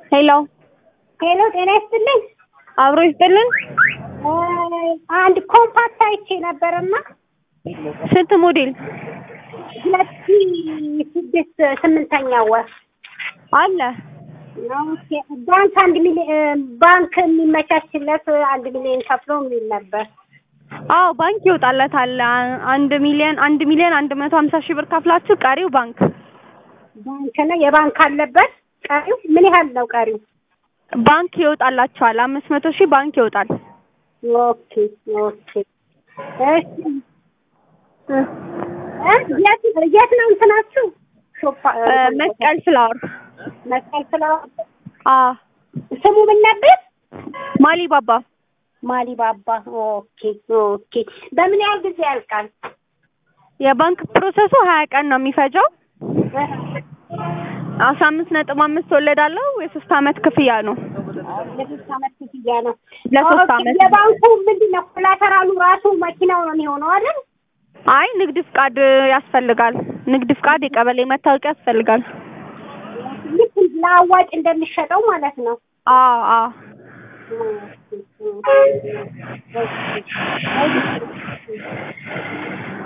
ሄሎ ሄሎ ጤና ይስጥልኝ። አብሮ ይስጥልን። አንድ ኮምፓክት አይቼ ነበርና ስንት ሞዴል ሁለት ሺህ ስድስት ስምንተኛ ወር አለ? ኦኬ። ባንክ አንድ ሚሊዮን ባንክ የሚመቻችለት አንድ ሚሊዮን ከፍሎ የሚል ነበር። አዎ ባንክ ይወጣለታል። አ- አንድ ሚሊዮን አንድ ሚሊዮን አንድ መቶ ሀምሳ ሺህ ብር ከፍላችሁ ቀሪው ባንክ ባንክ ነው የባንክ አለበት። ቀሪው ምን ያህል ነው ቀሪው? ባንክ ይወጣላችኋል። አምስት መቶ ሺህ ባንክ ይወጣል። ኦኬ ኦኬ። እሺ እ የት የት ነው እንትናችሁ? ሾፓ እ፣ መስቀል ፍላወር መስቀል ፍላወር አ ስሙ ምን ነበር? ማሊ ባባ ማሊ ባባ። ኦኬ ኦኬ። በምን ያህል ጊዜ ያልቃል? የባንክ ፕሮሰሱ ሀያ ቀን ነው የሚፈጀው። አስራ አምስት ነጥብ አምስት ወለድ አለው። የሶስት አመት ክፍያ ነው። ለሶስት አመት ክፍያ ነው። ለሶስት ኦኬ፣ አመት። የባንኩ ምንድን ነው ኮላተራሉ ራሱ መኪናው ነው የሚሆነው አይደል? አይ ንግድ ፍቃድ ያስፈልጋል። ንግድ ፍቃድ፣ የቀበሌ መታወቂያ ያስፈልጋል። ልክ ለአዋጭ እንደሚሸጠው ማለት ነው። አ አ ኦኬ፣ ኦኬ።